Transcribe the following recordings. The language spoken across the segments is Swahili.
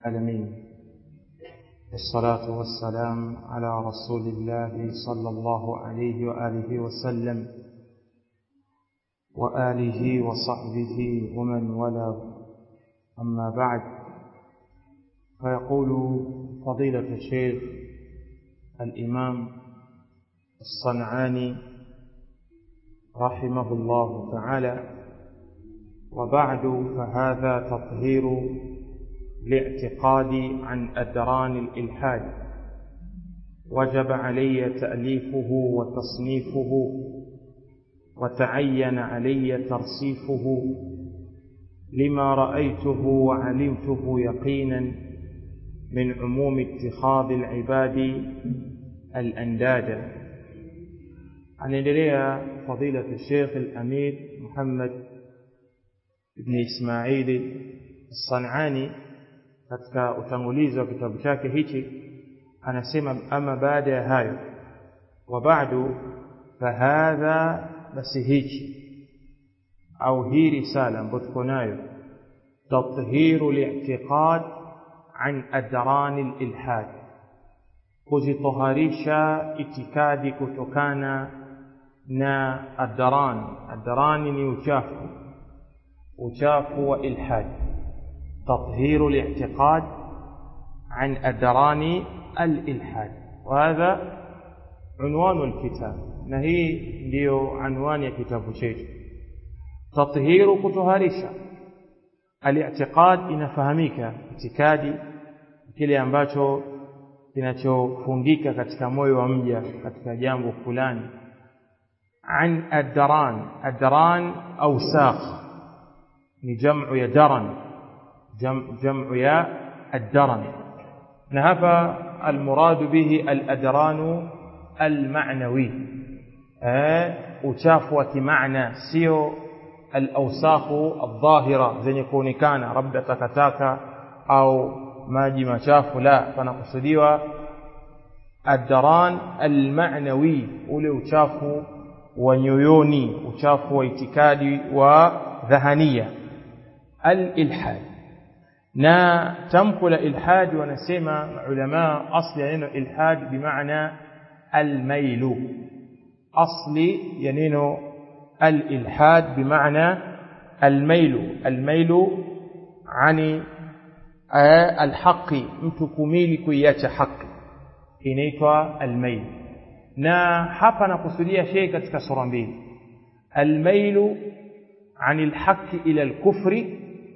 العالمين والصلاة والسلام على رسول الله صلى الله عليه وآله وسلم وآله وصحبه ومن ولا أما بعد فيقول فضيلة الشيخ الإمام الصنعاني رحمه الله تعالى وبعد فهذا تطهير الاعتقاد عن أدران الإلحاد وجب علي تأليفه وتصنيفه وتعين علي ترصيفه لما رأيته وعلمته يقينا من عموم اتخاذ العباد الأنداد anaendelea fadilatu Sheikh Al-Amir Muhammad ibn Ismail As-San'ani katika utangulizi wa kitabu chake hichi anasema ama baada ya hayo wa ba'du fahadha basi hichi au hii risala ambayo tuko nayo tathiru li'tiqad an adran al-ilhad kuzitoharisha itikadi kutokana na adran adran ni uchafu uchafu wa ilhad تطهير الاعتقاد عن أدران الإلحاد وهذا عنوان الكتاب نهي ndio عنوان ya kitabu chetu تطهير kutoharisha الاعتقاد inafahamika itikadi kile ambacho kinachofungika katika moyo wa mja katika jambo fulani an adran adran awsakh ni jamu ya daran جمع يا الدرن نهفى المراد به الأدران المعنوي uchafu معنى sio الأوساخ الظاهرة zenye kuonekana labda takataka au maji machafu la panakusudiwa الدران المعنوي ule uchafu wa nyoyoni uchafu wa itikadi wa dhahania al-ilhad na tamko la ilhad wanasema ulama asli ya neno ilhad bimaana almailu asli ya neno alilhad bimaana almailu almailu ani alhaqi mtu kumili kuiacha haki inaitwa almail na hapa nakusudia shay katika sura mbili almailu عن الحق إلى الكفر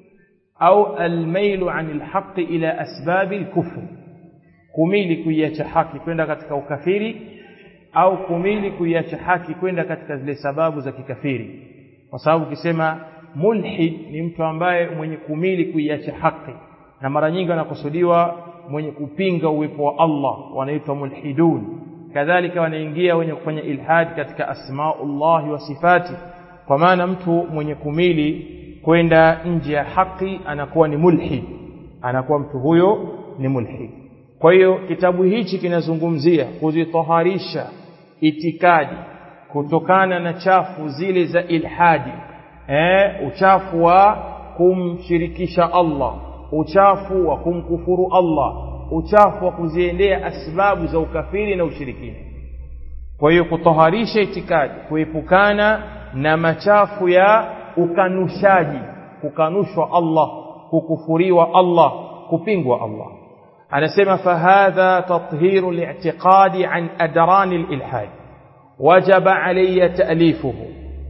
أو الميل عن الحق إلى أسباب الكفر kumili kuiacha haki kwenda katika ukafiri au kumili kuiacha haki kwenda katika zile sababu za kikafiri kwa sababu ukisema mulhid ni mtu ambaye mwenye kumili kuiacha haki na mara nyingi wanakusudiwa mwenye kupinga uwepo wa Allah wanaitwa mulhidun kadhalika wanaingia wenye kufanya ilhad katika asmaullah wa sifati kwa maana mtu mwenye kumili kwenda nje ya haki anakuwa ni mulhid anakuwa mtu huyo ni mulhid kwa hiyo kitabu hichi kinazungumzia kuzitoharisha itikadi kutokana na chafu zile za ilhadi eh, uchafu wa kumshirikisha Allah uchafu wa kumkufuru Allah uchafu wa kuziendea asbabu za ukafiri na ushirikina kwa hiyo kutoharisha itikadi kuepukana na machafu ya ukanushaji kukanushwa Allah kukufuriwa Allah kupingwa Allah anasema fahadha tathiru li'tiqadi an adran al-ilhad wajaba alayya ta'lifuhu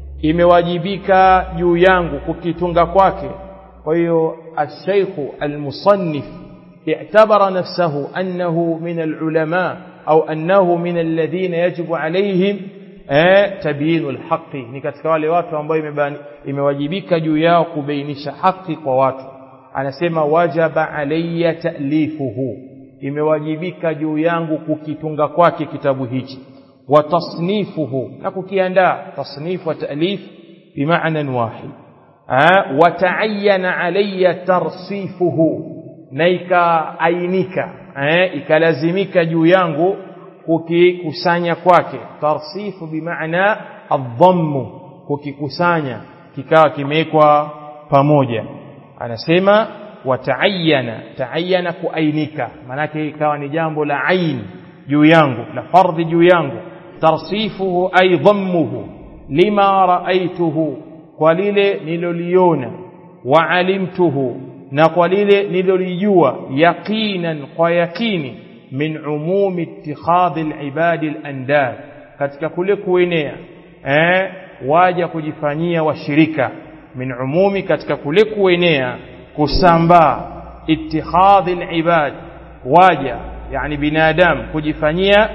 imewajibika juu yangu kukitunga kwake kwa hiyo الشيخ المصنف اعتبر نفسه أنه من العلماء أو أنه من الذين يجب عليهم تبيين الحق ni katika wale watu ambao imewajibika juu yao kubainisha haki kwa watu anasema wajaba alayya ta'lifuhu imewajibika juu yangu kukitunga kwake kitabu hichi wa tasnifuhu na kukiandaa tasnif wa ta'lif bimaana wahid wa ta'ayyana alayya tarsifuhu na ikaainika ikalazimika juu yangu kukikusanya kwake tarsifu bimaana adhammu kukikusanya kikawa kimewekwa pamoja anasema wataayana taayana kuainika maanake ikawa ni jambo la ain juu yangu la fardhi juu yangu tarsifuhu ay dhammuhu lima raaituhu kwa lile niloliona waalimtuhu na kwa lile nilolijua yaqinan kwa yakini min umumi ittikhadhi alibadi alandad katika kule kuenea eh waja kujifanyia washirika min umumi katika kule kuenea kusambaa ittikhadhi alibad waja yani binadamu kujifanyia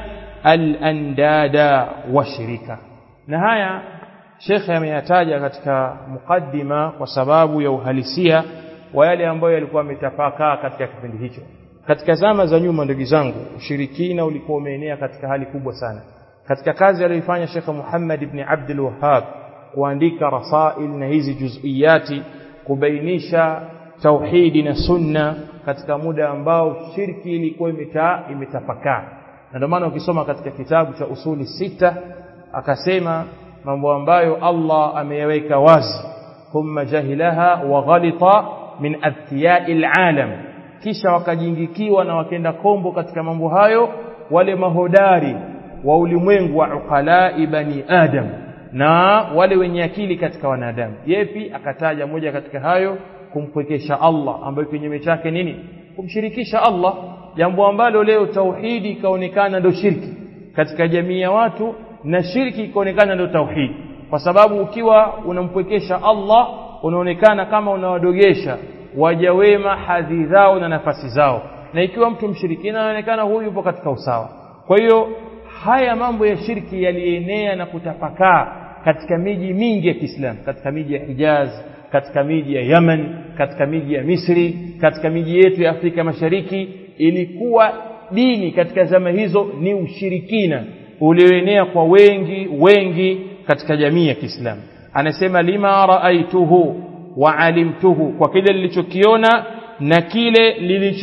alandada washirika na haya shekhe ameyataja katika mukaddima kwa sababu ya uhalisia wa yale ambayo yalikuwa yametapakaa katika kipindi hicho katika zama za nyuma ndugu zangu ushirikina ulikuwa umeenea katika hali kubwa sana katika kazi aliyoifanya Sheikh Muhammad ibn Abdul Wahhab kuandika rasail na hizi juziyati kubainisha tauhidi na sunna katika muda ambao shirki ilikuwa imeta, imetapakaa na ndio maana ukisoma katika kitabu cha usuli sita akasema mambo ambayo Allah ameyaweka wazi thumma jahilaha wa ghalita min athiyai alalam kisha wakajingikiwa na wakenda kombo katika mambo hayo wale mahodari wa ulimwengu wa uqalai bani adam na wale wenye akili katika wanadamu yepi akataja moja katika hayo kumpwekesha Allah ambayo kinyume chake nini kumshirikisha Allah jambo ambalo leo tauhidi ikaonekana ndio shirki katika jamii ya watu na shirki ikaonekana ndio tauhidi kwa sababu ukiwa unampwekesha Allah unaonekana kama unawadogesha waja wema hadhi zao na nafasi zao na ikiwa mtu mshirikina anaonekana huyu yupo katika usawa kwa hiyo haya mambo ya shirki yalienea na kutapakaa katika miji mingi ya Kiislamu katika miji ya Hijaz katika miji ya Yemen katika miji ya Misri katika miji yetu ya Afrika Mashariki ilikuwa dini katika zama hizo ni ushirikina ulioenea kwa wengi wengi katika jamii ya Kiislamu anasema lima raaituhu wa alimtuhu kwa kile nilichokiona na kile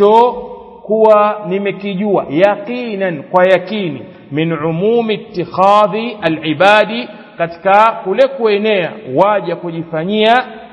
lilichokuwa nimekijua yaqinan kwa yakini min umumi ittikhadhi alibadi katika kule kuenea waja kujifanyia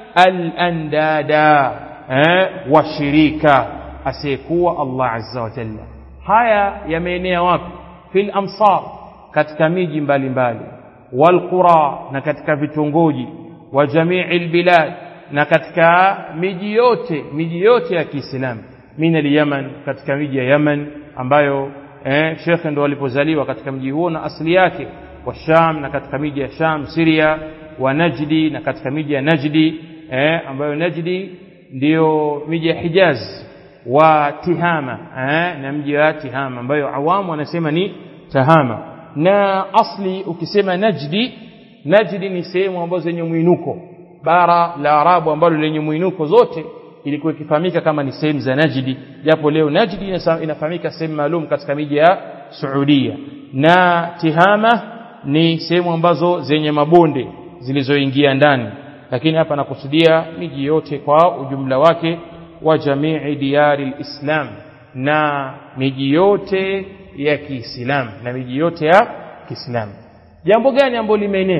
alandada eh, washirika asiyekuwa Allah azza wa jalla haya yameenea wapi fil amsar katika miji mbalimbali walqura na katika vitongoji wa jamii albilad na katika miji yote miji yote ya Kiislamu min al-Yaman katika miji ya Yaman ambayo eh, Sheikh ndo alipozaliwa katika mji huo na asili yake wa Sham na katika miji ya Sham Syria wa Najdi na katika miji ya Najdi eh, ambayo Najdi ndiyo miji ya Hijaz wa Tihama eh, na mji wa Tihama ambayo awamu wanasema ni Tahama na asli ukisema Najdi Najdi ni sehemu ambazo zenye mwinuko bara la Arabu ambalo lenye mwinuko zote ilikuwa ikifahamika kama ni sehemu za Najdi japo leo Najdi inafahamika sehemu maalum katika miji ya Saudia na Tihama ni sehemu ambazo zenye mabonde zilizoingia ndani lakini hapa nakusudia miji yote kwa ujumla wake wa jamii diyari islam na miji yote ya Kiislamu na miji yote ya Kiislamu jambo gani ambalo limeenea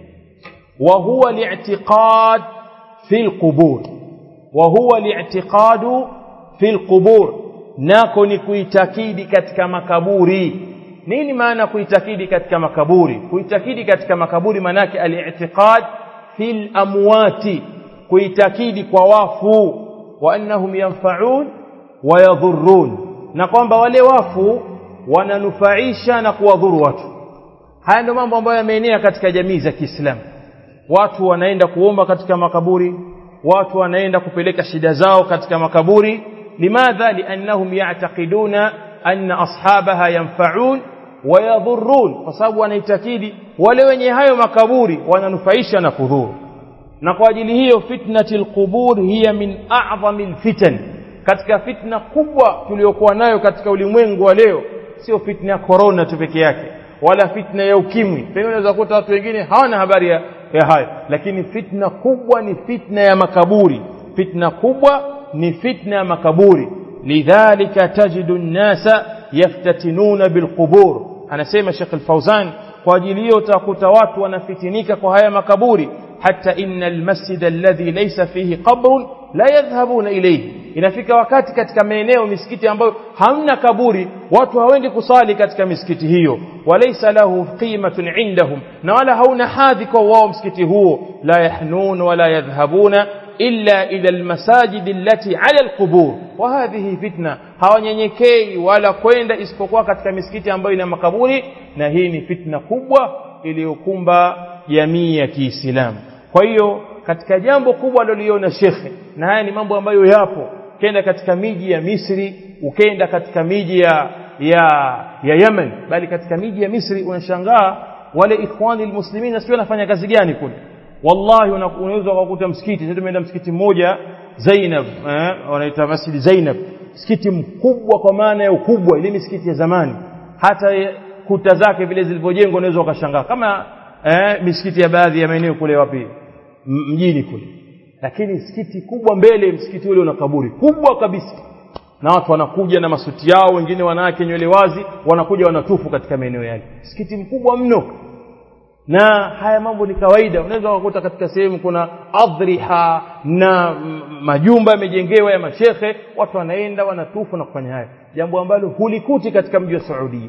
wa huwa li'tiqad fi al-qubur wa huwa li'tiqadu fi al-qubur nako ni kuitakidi katika makaburi nini maana kuitakidi katika makaburi kuitakidi katika makaburi manake al-i'tiqad fil amwati kuitakidi kwa wafu wa annahum yanfa'un wa yadhurrun na kwamba wale wafu wananufaisha na kuwadhuru watu haya ndio mambo ambayo yameenea katika jamii za Kiislamu watu wanaenda kuomba katika makaburi watu wanaenda kupeleka shida zao katika makaburi limadha liannahum ya'taqiduna anna ashabaha yanfa'un wa yadhurrun kwa sababu wanaitakidi wale wenye hayo makaburi wananufaisha na kudhuru na kwa ajili hiyo fitnatil qubur hiya min a'zamil fitan katika fitna kubwa tuliyokuwa nayo katika ulimwengu wa leo sio fitna ya corona tu peke yake wala fitna ya ukimwi pengine unaweza kukuta watu wengine hawana habari ya, ya hayo lakini fitna kubwa ni fitna ya makaburi fitna kubwa ni fitna ya makaburi lidhalika tajidu nnasa yaftatinuna bilqubur anasema Sheikh Al-Fauzan kwa ajili hiyo utakuta watu wanafitinika kwa haya makaburi hata inna almasjid alladhi laysa fihi qabrun la yadhhabuna ilayhi inafika wakati katika maeneo misikiti ambayo hamna kaburi watu hawendi kusali katika misikiti hiyo walaysa lahu qimatun indahum na wala hauna hadhi kwa wao msikiti huo la yahnun wala yadhhabuna illa ila almasajid allati ala alqubur wa hadhihi fitna hawanyenyekei wala kwenda isipokuwa katika misikiti ambayo ina makaburi na hii ni fitna kubwa iliyokumba jamii ya Kiislamu kwa hiyo katika jambo kubwa aliloliona shekhe na haya ni mambo ambayo yapo kenda katika miji ya Misri ukenda katika miji ya ya ya Yemen bali katika miji ya Misri unashangaa wale ikhwani almuslimin sio wanafanya kazi gani kule wallahi unaweza kukuta msikiti sasa tumeenda msikiti mmoja Zainab eh, wanaita Masjid Zainab msikiti mkubwa kwa maana ya ukubwa ile misikiti ya zamani hata kuta zake vile zilivyojengwa unaweza ukashangaa kama eh, misikiti ya baadhi ya maeneo kule wapi mjini kule lakini msikiti kubwa mbele msikiti ule una kaburi kubwa kabisa na watu wanakuja na masuti yao wengine wanawake nywele wazi wanakuja wanatufu katika maeneo yale msikiti mkubwa mno na haya mambo ni kawaida unaweza kukuta katika sehemu kuna adhriha na majumba yamejengewa ya mashekhe watu wanaenda wanatufu na kufanya haya jambo ambalo hulikuti katika mji wa Saudia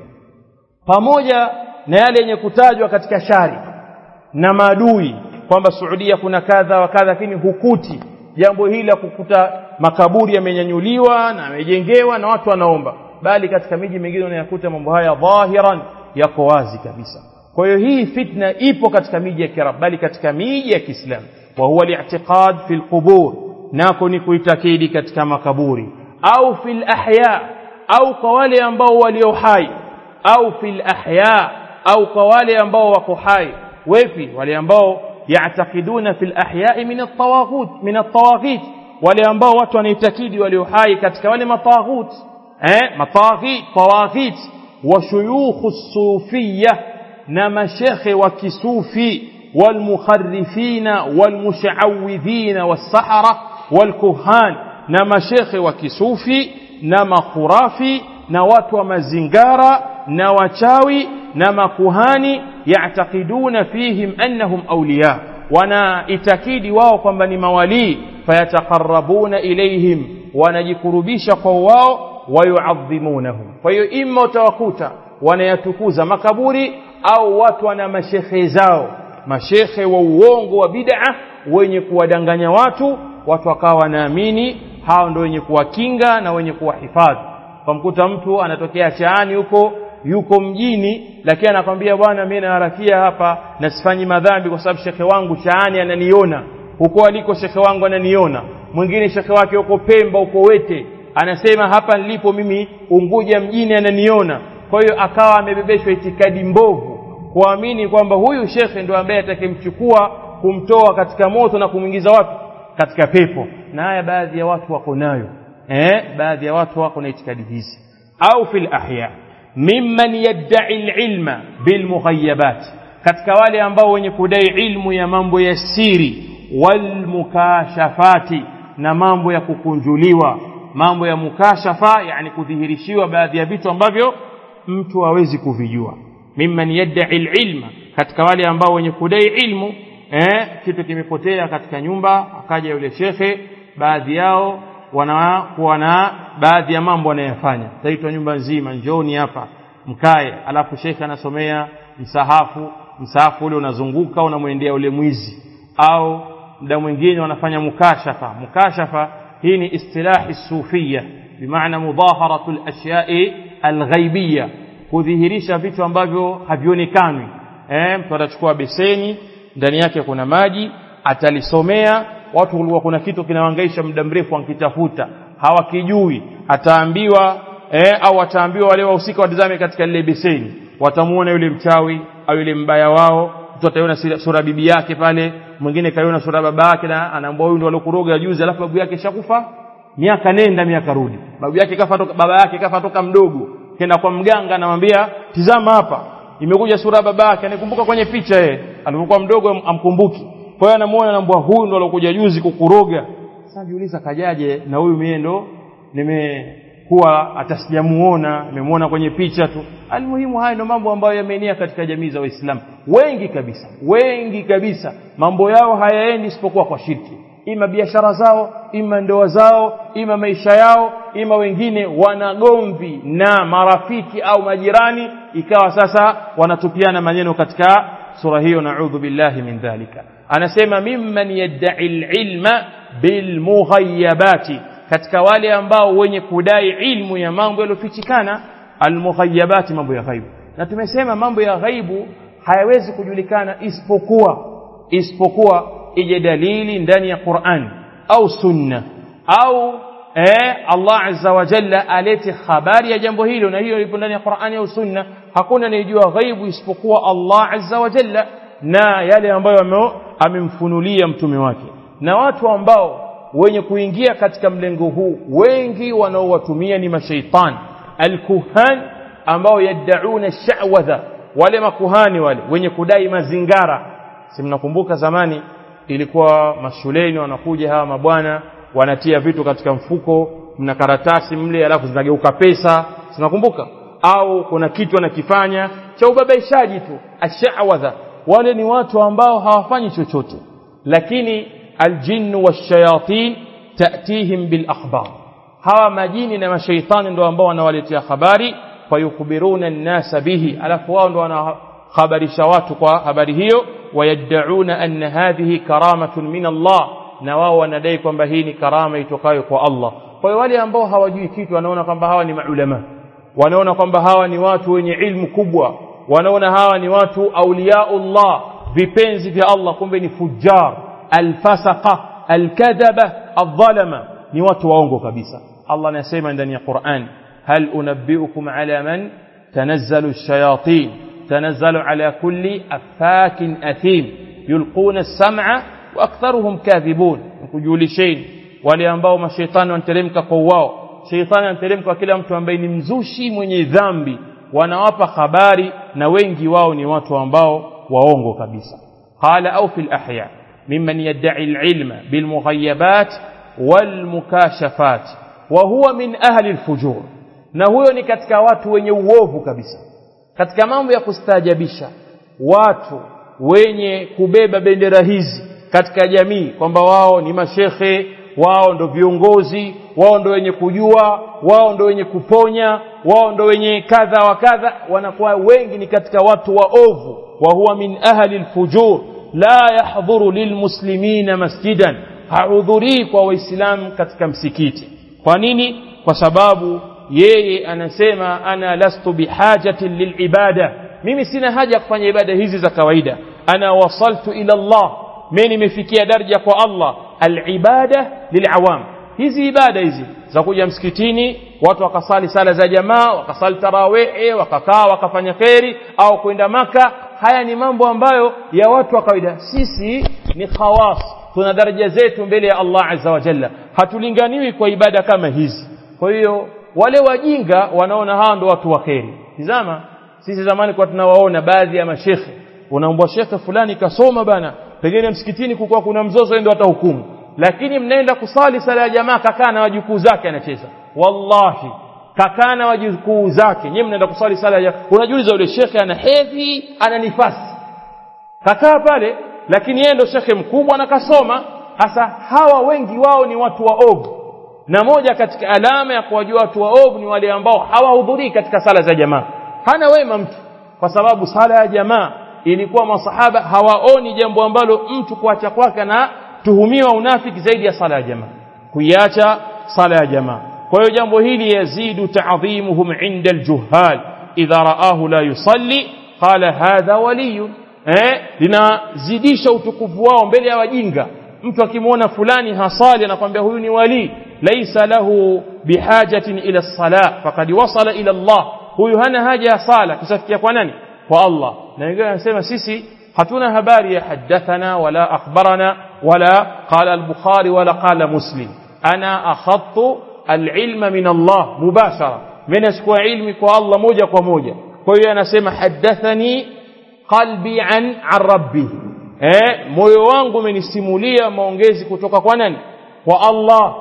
pamoja na yale yenye kutajwa katika shari na maadui kwamba Saudia kuna kadha wa kadha lakini hukuti jambo hili la kukuta makaburi yamenyanyuliwa na yamejengewa na watu wanaomba bali katika miji mingine unayakuta mambo haya dhahiran yako wazi kabisa kwa hiyo hii fitna ipo katika miji ya Kiarabu bali katika miji ya Kiislamu wa huwa li'tiqad fil qubur nako ni kuitakidi katika makaburi au fil ahya au kwa wale ambao walio hai au fil ahya au kwa wale ambao wako hai wepi wale ambao yaatakiduna fil ahya'i min at-tawaghut min at-tawaghit wale ambao watu wanaitakidi walio hai katika wale matawaghut eh matawaghit tawaghit wa shuyukh as-sufiyya na mashekhe wa kisufi walmukharrifina walmushawidhina was-sahara walkuhan na mashekhe wa kisufi na makhurafi na watu wa mazingara na wachawi na makuhani yaatakiduna fihim annahum awliya wanaitakidi wao kwamba ni mawalii fayataqarrabuna ilayhim wanajikurubisha kwa wao wayuadhimunahum kwa hiyo imma utawakuta wanayatukuza makaburi au watu wana mashekhe zao mashekhe wa uongo wa bid'a wenye kuwadanganya watu watu wakawa wanaamini hao ndio wenye kuwakinga na wenye kuwahifadhi kamkuta mtu anatokea chaani huko yuko mjini lakini anakwambia bwana mimi naharakia hapa na sifanyi madhambi kwa sababu shekhe wangu chaani ananiona huko aliko shekhe wangu ananiona mwingine shekhe wake huko Pemba huko Wete anasema hapa nilipo mimi Unguja mjini ananiona kwa hiyo akawa amebebeshwa itikadi mbovu kuamini kwamba huyu shekhe ndio ambaye atakemchukua kumtoa katika moto na kumwingiza wapi katika pepo na haya baadhi ya watu wako nayo eh baadhi ya watu wako na itikadi hizi au fil ahya mimman yad'i alilma bilmughayabat katika wale ambao wenye kudai ilmu ya mambo ya siri walmukashafati na mambo ya kukunjuliwa mambo ya mukashafa yani kudhihirishiwa baadhi ya vitu ambavyo mtu hawezi kuvijua mimman yad'i alilma katika wale ambao wenye kudai ilmu eh kitu kimepotea katika nyumba akaja yule shekhe baadhi yao wanakuwa na baadhi ya mambo wanayofanya taitwa nyumba nzima njoni hapa mkae alafu shekhe anasomea msahafu msahafu ule unazunguka unamwendea ule mwizi au muda mwingine wanafanya mukashafa mukashafa hii ni istilahi sufia bimaana mudaharatu al-ashyai al-ghaibiyya kudhihirisha vitu ambavyo havionekani eh mtu atachukua beseni ndani yake kuna maji atalisomea watu kulikuwa kuna kitu kinawangaisha muda mrefu wankitafuta hawakijui ataambiwa eh, au ataambiwa wale wahusika watazame katika lile beseni watamuona yule mchawi au yule mbaya wao mtu ataiona sura bibi yake pale mwingine kaiona sura baba yake na anaambia huyu ndio aliokuroga juzi alafu babu yake shakufa miaka nenda miaka rudi babu yake kafa toka baba yake kafa toka mdogo kenda kwa mganga anamwambia tizama hapa imekuja sura baba yake anikumbuka kwenye picha yeye alipokuwa mdogo amkumbuki kwa hiyo anamuona anambwa huyu ndo alokuja juzi kukuroga sasa jiuliza kajaje na huyu mie ndo nimekuwa hata sijamuona nimemuona kwenye picha tu almuhimu haya ndo mambo ambayo yameenea katika jamii za waislamu wengi kabisa wengi kabisa mambo yao hayaendi isipokuwa kwa shirki ima biashara zao ima ndoa zao ima maisha yao ima wengine wanagomvi na marafiki au majirani ikawa sasa wanatupiana maneno katika sura hiyo naudhu billahi min dhalika anasema mimman yadda'i alilma bilmughayabati katika wale ambao wenye kudai ilmu ya mambo yaliyofichikana almughayabati mambo ya ghaibu na tumesema mambo ya ghaibu hayawezi kujulikana isipokuwa isipokuwa ije dalili ndani ya Qur'an au sunna au eh, Allah azza wa jalla alete habari ya jambo hilo na hiyo ipo ndani ya Qur'ani au sunna hakuna anayejua ghaibu isipokuwa Allah azza wa jalla na yale ambayo amemfunulia mtume wake na watu ambao wenye kuingia katika mlengo huu wengi wanaowatumia ni mashaitani alkuhan ambao yaddauna sha'wadha wale makuhani wale wenye kudai mazingara si mnakumbuka zamani ilikuwa mashuleni wanakuja hawa mabwana wanatia vitu katika mfuko mna karatasi mle alafu zinageuka pesa sinakumbuka au kuna kitu anakifanya cha ubabaishaji tu ashawadha wale ni watu ambao hawafanyi chochote lakini aljinnu washayatin tatihim bil akhbar hawa majini na mashaitani ndio ambao wanawaletea habari fayukbiruna an-nasa bihi alafu wao ndio wanahabarisha watu kwa habari hiyo wayad'una anna hadhihi karamatun min Allah na wao wanadai kwamba hii ni karama itokayo kwa Allah kwa hiyo wale ambao hawajui kitu wanaona kwamba hawa ni maulama wanaona kwamba hawa ni watu wenye ilmu kubwa wanaona hawa ni watu auliyaullah vipenzi vya Allah kumbe ni fujar alfasaqa alkadhaba aldhalama ni watu waongo kabisa Allah anasema ndani ya Qur'an hal unabbiukum ala man tanazzalu ash-shayatin tanazzalu ala kulli afakin athim yulquna as-sam'a wa aktharuhum kadhibun kujulisheni wale ambao mashaitani wanateremka kwa wao shaitani anateremka kwa kila mtu ambaye ni mzushi mwenye dhambi wanawapa habari na wengi wao ni watu ambao waongo kabisa qala au fil ahya mimman yad'i al-ilma bil mughayabat wal mukashafat wa huwa min ahli al-fujur na huyo ni katika watu wenye uovu kabisa katika mambo ya kustaajabisha watu wenye kubeba bendera hizi katika jamii kwamba wao ni mashekhe wao ndo viongozi wao ndo wenye kujua wao ndo wenye kuponya wao ndo wenye kadha wa kadha wanakuwa wengi ni katika watu waovu wa huwa min ahli alfujur la yahdhuru lilmuslimina masjidan hahudhurii kwa waislamu katika msikiti kwa nini kwa sababu yeye anasema ana lastu bihajatin lilibada mimi sina haja ya kufanya ibada hizi za kawaida ana wasaltu ila Allah mimi nimefikia daraja kwa Allah alibada lilawam hizi ibada hizi za kuja msikitini watu wakasali sala za jamaa wakasali tarawehe wakakaa wakafanya kheri au kwenda maka haya ni mambo ambayo ya watu wa kawaida sisi ni khawas tuna daraja zetu mbele ya Allah azza wa jalla hatulinganiwi kwa ibada kama hizi kwa hiyo wale wajinga wanaona hawa ndo watu wa kheri tizama sisi zamani kwa tunawaona baadhi ya mashekhe unaombwa shekhe fulani kasoma bana pengine msikitini kukuwa kuna mzozo ndio atahukumu lakini mnaenda kusali sala ya jamaa kakaa na wajukuu zake anacheza wallahi kakaa na wajukuu zake nyewe mnaenda kusali sala ya unajiuliza yule shekhe ana hedhi ana nifasi kakaa pale lakini yeye ndo shekhe mkubwa na kasoma hasa hawa wengi wao ni watu waovu na moja katika alama ya kuwajua watu waovu ni wale ambao hawahudhurii katika sala za jamaa hana wema mtu kwa sababu sala ya jamaa ilikuwa masahaba hawaoni jambo ambalo mtu kuacha kwake na tuhumiwa unafiki zaidi ya sala ya jamaa kuiacha sala ya jamaa kwa hiyo jambo hili yazidu ta'dhimuhum 'inda al-juhal idha ra'ahu la yusalli qala hadha waliyun eh linazidisha utukufu wao mbele ya wajinga mtu akimwona fulani hasali anakwambia huyu ni wali laysa lahu bihajatin ila as-salah faqad wasala ila Allah huyu hana haja ya sala kusafikia kwa nani kwa Allah na wengine wanasema sisi hatuna habari ya hadathana wala akhbarana wala qala al-bukhari wala qala muslim ana akhadtu al-ilma min Allah mubashara mimi nachukua ilmi kwa Allah moja kwa moja kwa hiyo anasema hadathani qalbi an an rabbi eh moyo wangu umenisimulia maongezi kutoka kwa nani kwa Allah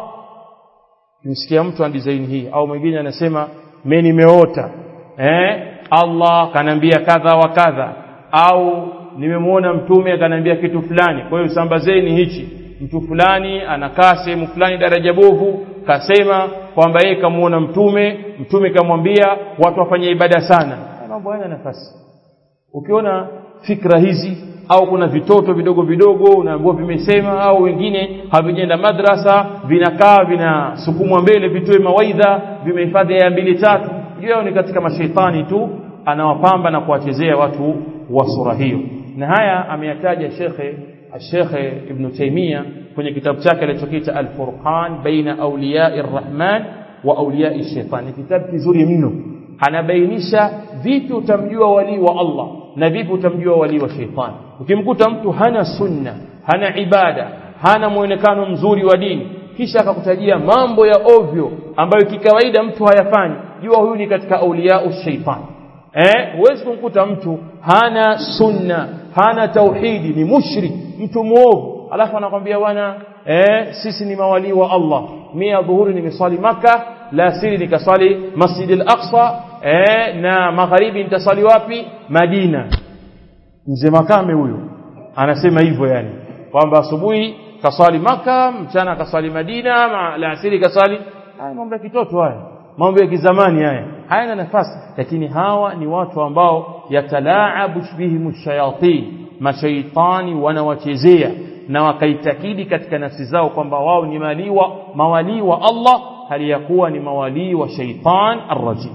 nisikia mtu ana design hii au mwingine anasema mimi nimeota eh Allah kanambia kadha wa kadha au nimemwona mtume akaniambia kitu fulani kwa hiyo sambazeni hichi mtu fulani anakaa sehemu fulani daraja bovu kasema kwamba yeye kamuona mtume mtume kamwambia watu wafanye ibada sana mambo hayana nafasi ukiona fikra hizi au kuna vitoto vidogo vidogo unaambiwa vimesema au wengine havijenda madrasa vinakaa vinasukumwa mbele vitoe mawaidha vimehifadhi ya mbili tatu hiyo ni katika mashaitani tu anawapamba na kuwachezea watu wa sura hiyo na haya ameyataja shekhe shekhe ibn Taymiyyah kwenye kitabu chake alichokiita Al-Furqan baina awliya'i rahman wa awliya'i shaitan ni kitabu kizuri mno anabainisha vipi utamjua wali wa Allah na vipi utamjua wali wa shaitani ukimkuta mtu hana sunna hana ibada hana muonekano mzuri wa dini kisha akakutajia mambo ya ovyo ambayo kikawaida mtu hayafanyi jua huyu ni katika auliyau shaitani eh huwezi kumkuta mtu hana sunna hana tauhidi ni mushrik mtu muovu alafu anakwambia bwana eh sisi ni mawalii wa Allah mia dhuhuri nimeswali maka la siri nikaswali Masjid al-Aqsa eh na magharibi nitaswali wapi Madina mzee makame huyo anasema hivyo yani kwamba asubuhi kaswali maka mchana kaswali Madina la asiri kaswali haya mambo ya kitoto haya mambo ya kizamani haya hayana nafasi lakini hawa ni watu ambao yatalaabu bihim shayatin mashaitani wanawachezea na wakaitakidi katika nafsi zao kwamba wao ni maliwa mawalii wa Allah hali ya kuwa ni mawalii wa shaitan arrajim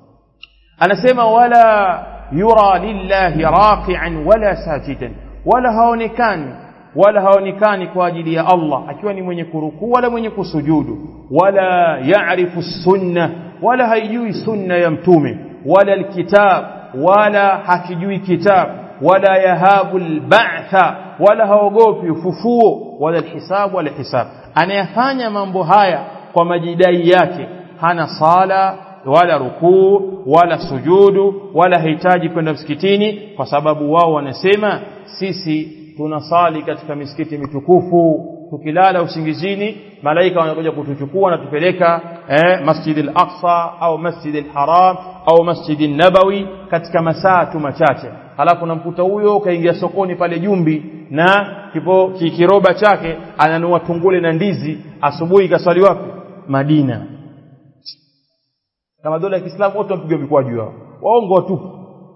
anasema wala yura lillahi raqi'an wala sajidan wala haonekani wala haonekani kwa ajili ya Allah akiwa ni mwenye kurukuu wala mwenye kusujudu wala ya'rifu sunna wala haijui sunna ya mtume wala alkitab wala hakijui kitab wala yahabu alba'tha wala haogopi ufufuo wala alhisab wala hisab anayafanya mambo haya kwa majidai yake hana sala wala rukuu wala sujudu wala hahitaji kwenda msikitini kwa sababu wao wanasema sisi tunasali katika misikiti mitukufu tukilala usingizini malaika wanakuja kutuchukua na tupeleka eh, Masjid al-Aqsa au Masjid al-Haram au Masjid an-Nabawi katika masaa tu machache halafu namkuta huyo kaingia sokoni pale Jumbi na kipo kiroba chake ananua tungule na ndizi asubuhi kaswali wapi Madina kama dola ya Kiislamu wote wapiga mikwaju wao waongo watupu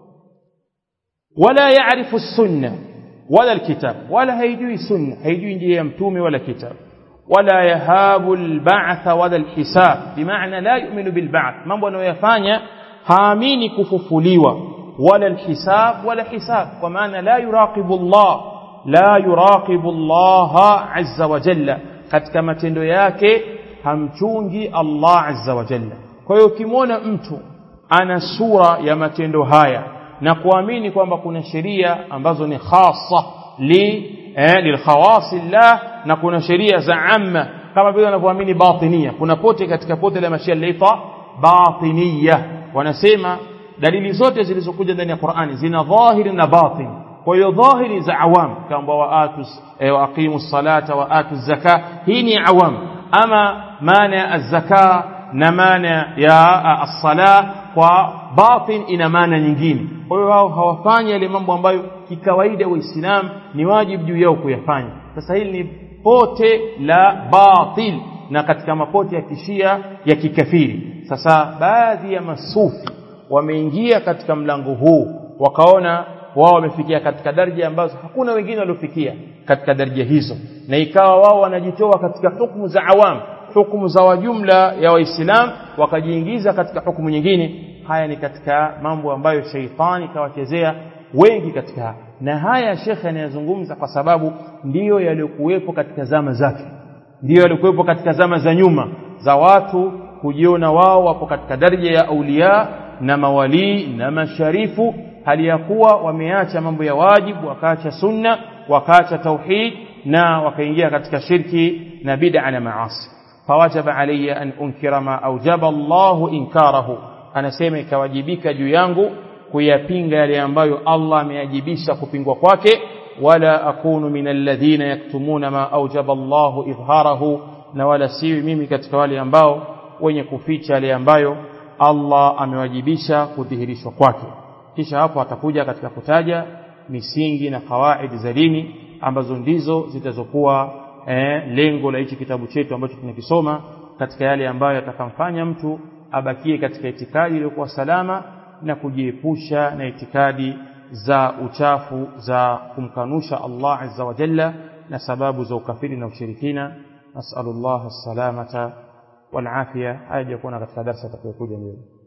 wala yaarifu sunna wala alkitab wala haijui sunna haijui njia ya mtume wala kitab wala yahabu alba'th wala alhisab bimaana la yu'minu bilba'th mambo anayoyafanya haamini kufufuliwa wala alhisab wala hisab kwa maana la yuraqibu Allah la yuraqibu Allah azza wa jalla katika matendo yake hamchungi Allah azza wa jalla kwa hiyo ukimwona mtu ana sura ya matendo haya na kuamini kwamba kuna sheria ambazo ni khasa li eh, lilkhawasillah na kuna sheria za amma kama vile wanavyoamini batinia kuna pote katika pote la mashia linaitwa batiniya wanasema dalili zote zilizokuja ndani ya Qur'ani zina dhahiri na batin kwa hiyo dhahiri za awam kama waatu eh, waaqimu salata waatu zaka hii ni awam ama maana ya zaka na maana ya as-sala kwa batin ina maana nyingine kwa hiyo wao hawafanyi yale mambo ambayo kikawaida waislamu ni wajibu juu yao kuyafanya sasa hili ni pote la batil na katika mapote ya kishia ya kikafiri sasa baadhi ya masufi wameingia katika mlango huu wakaona wao wamefikia katika daraja ambazo hakuna wengine waliofikia katika daraja hizo na ikawa wao wanajitoa katika hukumu za awam hukumu za wajumla ya waislamu wakajiingiza katika hukumu nyingine haya ni katika mambo ambayo sheitani kawachezea wengi katika na haya shekhe anayazungumza kwa sababu ndiyo yaliyokuwepo katika zama zake ndiyo yaliyokuwepo katika zama za nyuma za watu kujiona wao wapo katika daraja ya aulia na mawalii na masharifu hali ya kuwa wameacha mambo ya wajibu wakaacha sunna wakaacha tauhid na wakaingia katika shirki na bid'a na maasi fawajaba alayya an unkira ma aujaba Allahu inkarahu anasema ikawajibika juu yangu kuyapinga yale ambayo Allah ameyajibisha kupingwa kwake wala akunu min alladhina yaktumuna ma aujaba Allahu idhharahu na wala siwi mimi katika wale ambao wenye kuficha yale ambayo Allah amewajibisha kudhihirishwa kwake kisha hapo atakuja katika kutaja misingi na kawaidi za dini ambazo ndizo zitazokuwa eh, lengo la hichi kitabu chetu ambacho tunakisoma katika yale ambayo yatakamfanya mtu abakie katika itikadi iliyokuwa salama na kujiepusha na itikadi za uchafu za kumkanusha Allah azza wa jalla na sababu za ukafiri na ushirikina nasallallahu as-salamata wal afia haya jakuwa katika darasa atakayokuja mbele